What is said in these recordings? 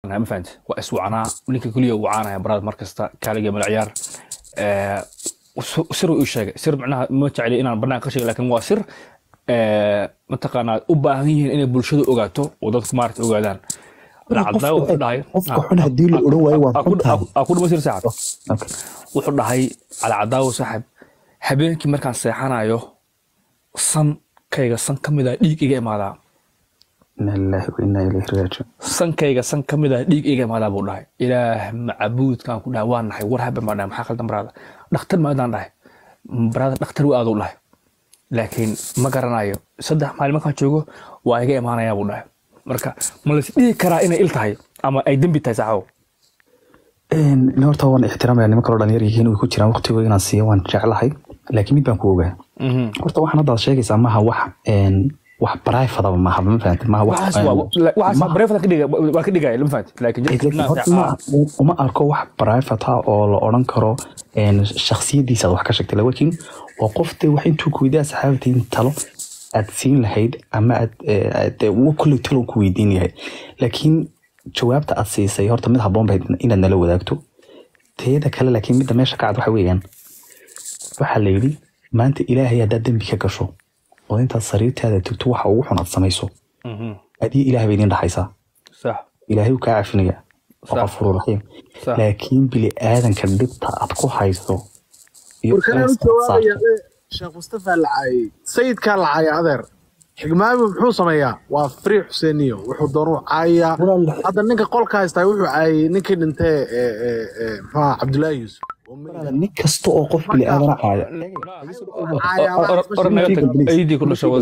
ma fahanti waa iswacanaa ninka keliya uu wacaanaya barada mar kasta kaaliga malciyaar sir uu ii sheegay sir macnaha ma jecli inaan barnaamij ka sheego laakiin waa sir mataqaanaa u baahan yihiin inay bulshadu ogaato oo dadku maarata ogaadaan alcadaawo wuxuu dhahay qofka xun haddii la odhan waayo waa xun tahay aa ku dhamasir saaxib wuxuu dhahay alcadaawo saaxib habeenkii markaan seexanayo sankayga san ka mid ah dhiig iga imaadaa ina lillahi wa inaa ilayhi raajiun sankayga san ka mid ah dhiig iga imaadaa buu dhahay ilaah macabuudkaan ku dhahay waa nahay war haben baan dhahay maxaa khaldan baraada dhakhtar maadaan dhahay baraada dhakhtar wa aaduu dhahay laakiin ma garanayo saddex maalin markaan joogo waa iga imaanayaa buu dhahay marka ma lais dhihi karaa inay il tahay ama ay dembi tahay saxaabo nin horta waan ixtiraamaya niman kaloo dhalinyar yihiin way ku jiraan waqtigooda inaan siiyo waan jeclahay laakiin mid baan ku ogaa horta waxaan hadda aad sheegaysaa maaha wax wax barayfadaba maaha ma fahanti maaha wax waa ka dhigaya lama fahanti laakiin horta ma uma arko wax barayfat ah oo la odhan karo shaksiyadiisa aad wax ka sheegtay laakiin waa qof dee wax intuu ku weydaa saxaabatiin talo aad siin lahayd ama aad kulley talo ku weydiin yahay laakiin jawaabta aad siisay horta mid habboon bayd inaad nala wadaagto teeda kale laakiin midda meesha ka cad waxa weeyaan waxaa la yidhi maanta ilaahay haddaad dembi ka gasho oo intaad sariirtaada tugto waxa ugu xun aad samayso adii ilaah bay idin dhaxaysaa ilaahay uu kaa cafinaya oo qafuuru raxiim laakiin bili aadanka dhibta aad ku hayso sheekh mustafa lacay sayidkaa lacaya adeer xigmaami muxuu sameeyaa waa frii xuseeniyo wuxuu doonuu caayaa hadda ninka qolka haystaa wuxuu caayay ninkii dhintee muxuha cabdullaahi yuusuf nin kasta oo qof bili aadana caaya ayadii ku dhasha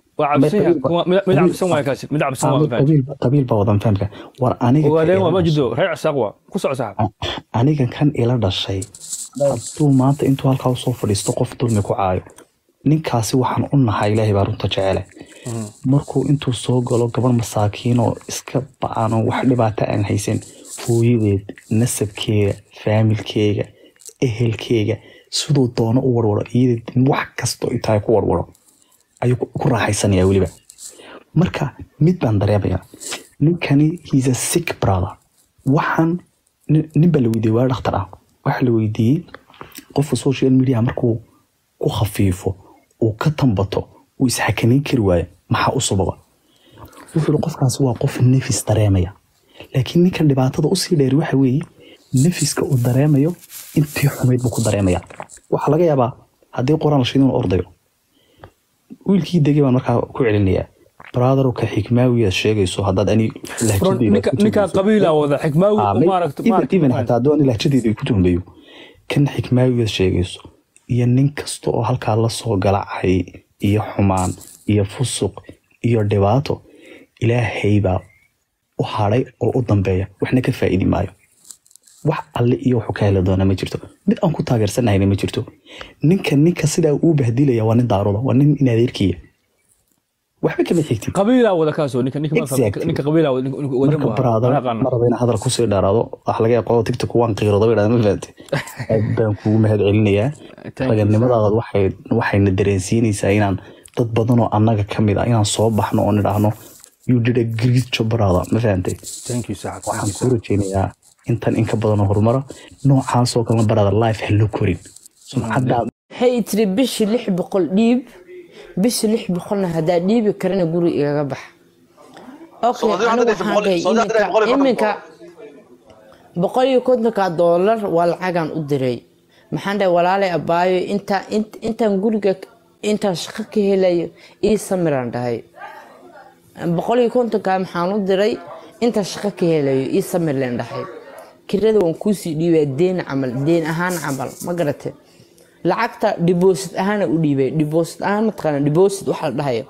mid cabsan waay kaasi mid cabsan waa qabiil baa wadan fahamka war aniga ogaadeen waa majido reer casaaq waa ku soco saxab aniga kan ila dhashay hadduu maanta intuu halkaa usoo fadhiisto qof dulmi ku caayo ninkaasi waxaan u nahay ilaahay baa runta jecele markuu intuu soo galo gabar masaakiin oo iska ba-aan oo wax dhibaato aan haysan hooyadeed nasabkeega faamilkeega ehelkeega siduu doono u warwaro iyada wax kastoo intaa ku warwaro ayuu ku raaxaysanaya weliba marka mid baan dareemaya ninkani he's a sick brother waxaan nin baa la weydiiyey waa dhakhtar ah waxaa la weydiiyey qofka social media markuu ku khafiifo uu ka tambato uu isxakamayn kari waayo maxaa u sababa wuxuu qofkaasi waa qof nefis dareemaya laakiin ninkan dhibaatada usii dheeri waxa weeye nefiska uu dareemayo intii xumayd buu ku dareemaya waxaa laga yaabaa haddii qoraan la shido inuu ordayo wiilkii degay baan markaa ku celinayaa brother ka xikmaawiyaad sheegayso haddaad ani ninka qabiila wada xikmaawi even xataa hadduu ani lahjadeeda ay ku tuhmayo kan xikmaawiyaad sheegayso iyo nin kasta oo halkaa la soo galacay iyo xumaan iyo fusuq iyo dhibaato ilaahay baa u hadhay oo u dambeeya waxna ka faa'idi maayo wax alle iyo wuxuu ka heli doonaa ma jirto mid aan ku taageersanahayna ma jirto ninka ninka sidaa uu bahdilaya waa nin daaroda waa nin in adeerkiya waxba kama xigtid qabiilaa wada kaasoo ninka ninka qabiilaa marka baraada ma raba inaan hadal kusii dheeraado wax laga yaaqo tiktok waan qiirooda bay dhahda ma fahamte aad baan kugu mahad celinayaa raganimadaada waxay waxayna dareensiinaysaa inaan dad badan oo annaga ka mid ah inaan soo baxno oo nidhaahno you did a great job brother ma fahamtay waxaan kuu rajaynayaa intan in ka badanoo horumara noocaasoo kalena barada life ha loo korin sumcadaada waxay tiri bishii lix boqol dhiib bishii lix boqolna haddaa dhiibi karana guri igaga bax okay anigu waxaan dhahay iminka iminka boqol iyo kontonka doolar waa lacagaan u diray maxaan dhahay walaalay abaayo inta intaan guriga intaan shaqo ka helayo ii samiraan dhahay boqol iyo kontonka maxaan u diray intaan shaqo ka helayo ii samir leen dhahay kirada waan kuusii dhiibaa deen camal deen ahaan camal ma garate lacagta deposit ahaana u dhiibay deposit ahaan mataqaana deposit waxa la dhahayo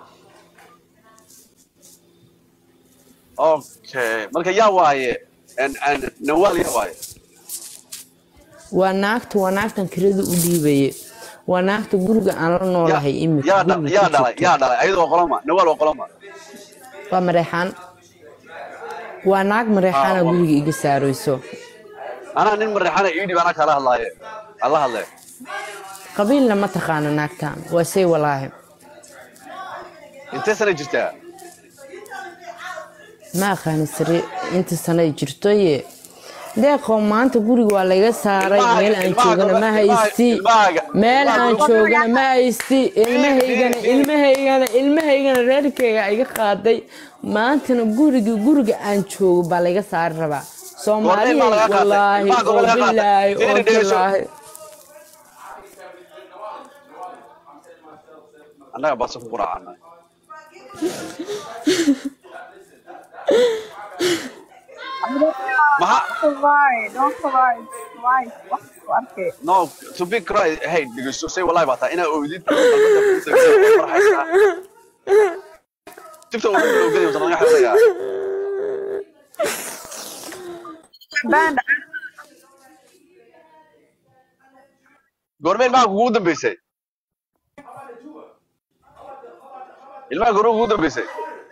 okay marka yaa waaye nawaal yaa waaye waa naagta waa naagtan kirada u dhiibaye waa naagta guriga aan la noolahay imika yaa dhalay yaa dhalay ayadoo qoloma nawaal oo qoloma waa mareexaan waa naag mareexaana guriga iga saarayso anaa nin mareexana ii dhib anaa kala hadlaaye ala hadlee qabiilna ma taqaana naagtan waa say walaahi intee sana jirtaa ma aqaani sare inta sano ay jirtoye deeqoo maanta guriga waa laga saaray meel aan joogana ma haysti meel aan joogana ma haysti ilmahaygana ilmahaygana ilmahaygana reerkayga iga qaaday maantana guriga guriga aan joogo baa laga saari rabaa soomaaliya wallaahi oo bilaahi oo bilaahi annaga basa ku quraacana maxa Why? Don't cry. Why? Wax ku arkay. no to be cry hey dhegeyso say wallahi baa taa inaa oydid farxaysaa tibta ugu bilowgay wata laga xasayaa Band. goormeen maxaa kugu dambeysay ilmaha goorma kugu dambeysay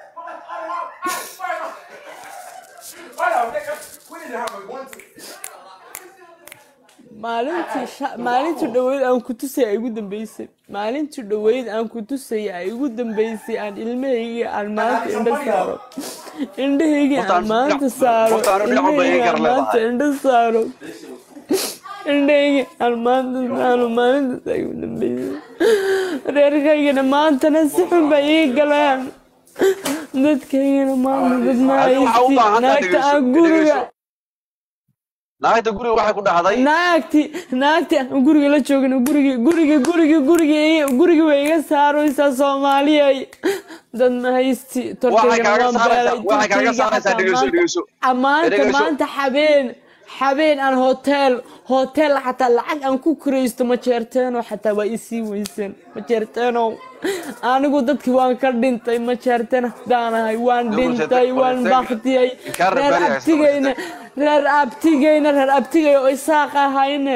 maalintii sha- maalintii dhaweyd aan ku tusay ay igu dambeysay maalintii dhaweyd aan ku tusay ay igu dambeysay aan ilmahaygii aan maanta indho saaro indhahaygii aan Horta, maanta saaro horta, anu dhinac walba indhahaygii iga aan gar maanta leedahay. indho saaro indhahaygii aan maanta saaro maalintaas ay igu dambeysay reerkaygana maantana si xun bay ii galeen dadkaygana maanta dad ma Adigu waxaa u baahan haysti tahay naagta aan dhegeyso, guriga dhegeyso. naagta guriga waxay ku dhacday naagti naagti aan guriga la joogin guriga guriga guriga guriga iga- guriga way iga saaraysaa soomaaliyay dad ma haysti Waxay torkaygana kaaga waan saaraysaa- beelay waxay kaaga torkayga saaraysaa, xataa dhegeyso, maanta- dhegeyso. maanta Dhegeyso. maanta habeen habeen aan hotel hotel xataa lacag aan ku kuraysto ma jeerteeno xataa waa isii weyseen ma jeerteeno anigu dadkii waan ka dhintay ma jeerteen haddaanahay waan Dib u dhintay sheeg- waan sheeg- baktiyey inkaar reer rabbaani haysta, abtigayna reer abtigayna reer abtigay oo isaaq ahayne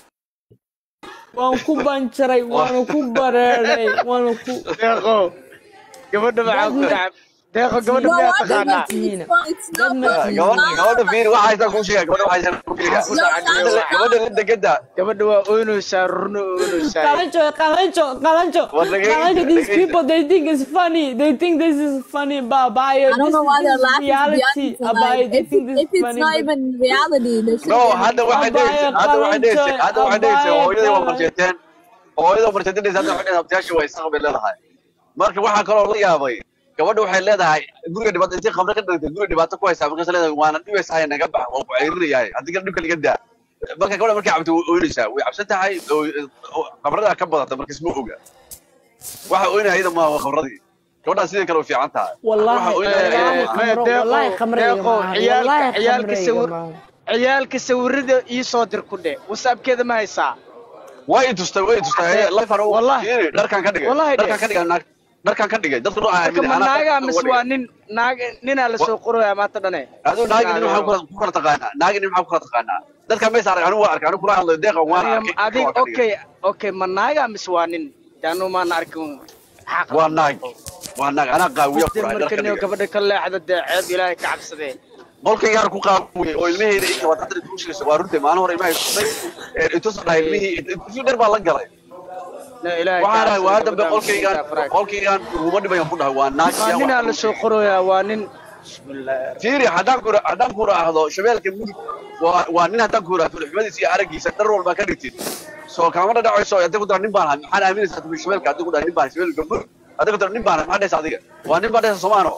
waan ku banjaray waana ku bareeray waana ku deeqo gabadha maxaa ku dhacay deeqo gabadha No, miyaa I taqaanaa think it's fun. It's not Dad fun. gabadha gabadha fiiri waxa haysta kuu sheega gabadha waxa haysta kuu sheega No, that's gabadha la degada gabadha waa oynaysaa rurna oynaysaa qalanjo qalanjo qalanjo What the game- qalanjo these the game- people they think it's funny they think this is funny but by I don't know why they're laughing. To be reality honest, about like, they if, think this if is it's funny not but- even reality, they should. no hadda waxay Abaya dhegaysay hadda waxay dhegaysay qalanjo, hadda waxay dhegaysay abaya hooyadii waa qalanjo. marsheeteen hooyada marsheeteen hadda waxay dhegaysay abtiyaasha waa isaaq bay leedahay marka waxaa kaloo la yaabay gabadha waxay leedahay guriga dhibaato intii khamre ka dhigtay guriga dhibaato ku haysaa markaas leedahay waana dhibaysahay naga bax waan ku ceyrinayahay haddii kale dhibka laga daa marka gabadha markay cabto way oynaysaa way cabsan tahay khamradaa ka badata markas ma oga waxa oynaya iyada maaha waa khamradii gabadhaa sidii kale way fiican tahay والله waxa oynaya Eh, iyada eh, maaha maya خمرة- deeqo والله خمرة يا deeqo جماعة. ciyaalka والله ciyaalka خمرة يا sawir جماعة. ciyaalka sawirada ii soo dir ku dhe whatsappkeeda ma haysaa way i tustay way i tustay life anu Wallahi. fiiri dharkaan ka dhigay Wallahi dharkaan ka dhigay naag dharkaan ka dhigay dadku noo marka ma naagaa mise waa nin naag ninaa lasoo qorayaa maanta dhane aduu naagi nin maxaa ku kala- ku kala taqaanaa naagi nin maxaa ku kala taqaanaa dadka mees arag anigu waa arkay anigu kula hadlayo deeqan waan arkay adig waan ka dhigay. okay okay ma naagaa mise waa nin anu maana arkin Maxaa waa qaldan? naag waa naag anaa qaawiya Dee kuraa marka dharka niyo dhigay gabadha ka leexda dee ceeb ilaahay ka cabsadee qolkaygaan ku qaawiyey oo ilmaheeda inta waa dadka ku sheegaysa waa runtii maalin hore ilmahay tusay intuusan dhahay ilmihii intuu dheer baa la galay na ilaahay ka waxaan dhahay waa dambe cabsadee, qolkaygaan gabadhaan faraag. qolkaygaan uguma dhibayan ku dhahay waa naag waa yaa ninaa wax lasoo qorayaa waa nin bismillaahi fiiri haddaan ku haddaan ku raahdo shabeelka mudug waa waa nin haddaan ku raahdo xumadiisa iyo araggiisa dhar walba ka dhigtid soo kaama dhacayso haddii ku dara nin baan ahay maxaad aaminaysaa tumi shabeelka haddii ku dara nin baan ahay shabeelka mudug haddii ku dara nin baan ahay maxaad dhaysa adiga waa nin baan dhaysa soomaano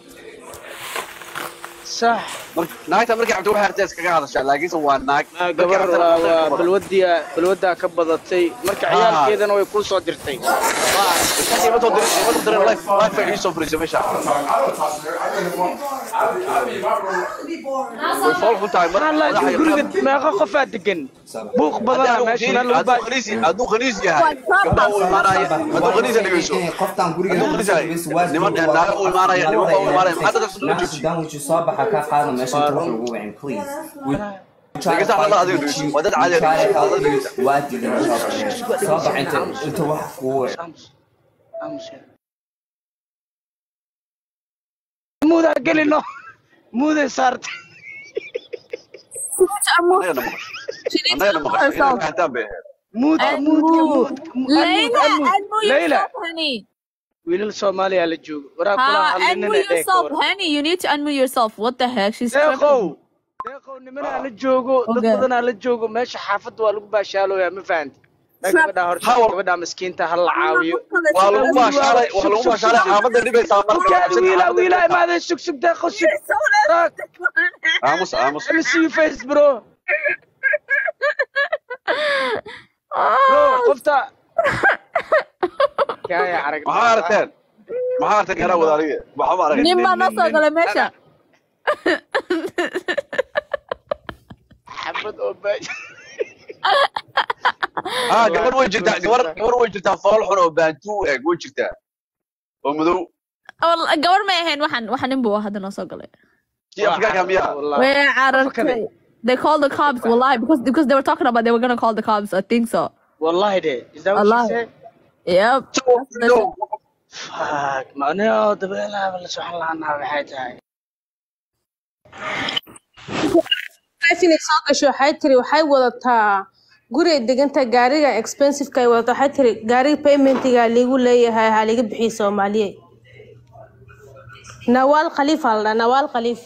sax marka naagta markay cabto waxay artay iskaga hadashaa laakiinse waa naag Ah, gabar waa waa balwadiya balwadaa ka badatay marka ciyaalkeedana way kuu soo dirtay way fool ku tahay maxaa laakiin guriga meeqa qofaa degan buuq badana meesha meel lagu baa hadduu khaniis yahay gabdhaha u imaanaya hadduu khaniisa dhegeyso qoftaan guriga hadduu khaniis yahay niman naaga u imaanaya niman baa u imaanaya maxaa dadka soo joogtay sudan wixii soo baxa ka qaada meesha inta wax lagu wacin please Dhegeysta hadda adiga dhegeyso. Waa dad caadi ah dhegeyso. Waa dad dhegeysta. waa dilan soo baxa inta inta wax kugu wacin Aamus. Aamus. muudaa gelino muuday saartay Annagana maqasho. She needs Annagana to know maqasho. herself. Inay fahantaan bay ahayd. muudka And muudka move. muudka Layla, and move Layla yourself, honey. wiilal soomaaliya la joogo waraa kula Ha, hadlinina unmute dhee ka yourself, war honey. You need to unmute yourself. What the heck? She's deeqow struggling. deeqow nimanaa la joogo dad Okay. badanaa la joogo meesha xaafadda waa lagu baashaalooyaa ma fahanti maa Trap. gabadhaa horta Hawl. gabadhaa miskiinta ha la caawiyo waa lagu baashaalay waa lagu baashaalay xaafadda dhibaysaa marka Kaadi wiilaa wiilaa imaadeen sug sug deeqo sug Rock. aamus aamus Let me see your face bro bro qofta kaya arag maxaa aragteen maxaa aragteen garaa wada aniga waxba ma aragin Nin baa noo soo galay meesha. xabad oo baash ah gabadh way jirtaa gabadh gabadh way jirtaa fool xun oo baantu u eg way jirtaa oo madow Wal- Gabadh may ahayn waxan waxan nin buu hadda noo soo galay. kii afrikaanka miyaa Way carartay. They called the cops. Wallahi, because because they were talking about they were gonna call the cops. I think so. wallahi de is that what she Wallahi. said Yep. fuck maanio dabeelaaba la socon lahanaa waxay tahay inay soo gasho waxay tiri waxay wadataa guriga deganta gaariga expensiveka ay wadataa waxay tiri gaariga paymentiga liigu leeyahay ha liga bixiyo soomaaliye nawaal khaliif aa la dhahaa nawaal khaliif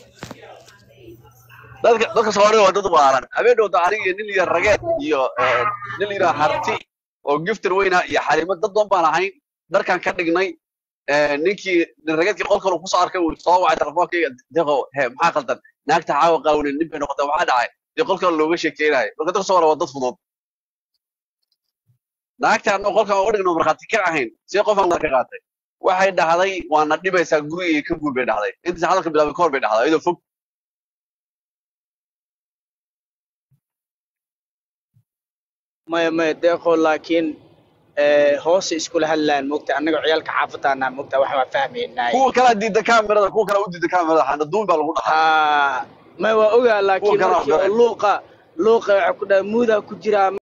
dadka dadka soomaalida waa dad waaran habeen dhowda aniga iyo nin la yidhaha rageed iyo eh, nin la yidhaha harti oo giftir weyna iyo xarimo dad doon baan ahayn dharkan ka dhignay eh, ninkii nin rageedkii qolkan uu kusoo arkay uu soo wacay telefonkayga deqo he maxaa qaldan naagta caawa qaawnin nin bay noqotay maxaa dhacay dee qolkan looga sheekeynayo marka dadka soomaaliya waa dad fudud naagta anoo qolkan uga dhigno markhaati ka ahayn see qofaan ka qaatay waxay dhahday waana dhibaysaa gurigayga ka guur bay dhahday intaas hadalka bilaabay kahor bay dhahday iyadoo fog maya maya deeqo laakiin eh, hoose iskula hadlaan mogta annaga ciyaalka xaafadaana mogta wax waa fahmaynaa kuwa kala diida kaamirada kuwa kala u diida kaamirada xana duun baa lagu dhahaa maya waa ogaa laakiin Kuwa kale markii oo waxba- luuqa luuqa waxa ku dhaha muudaa ku jiraa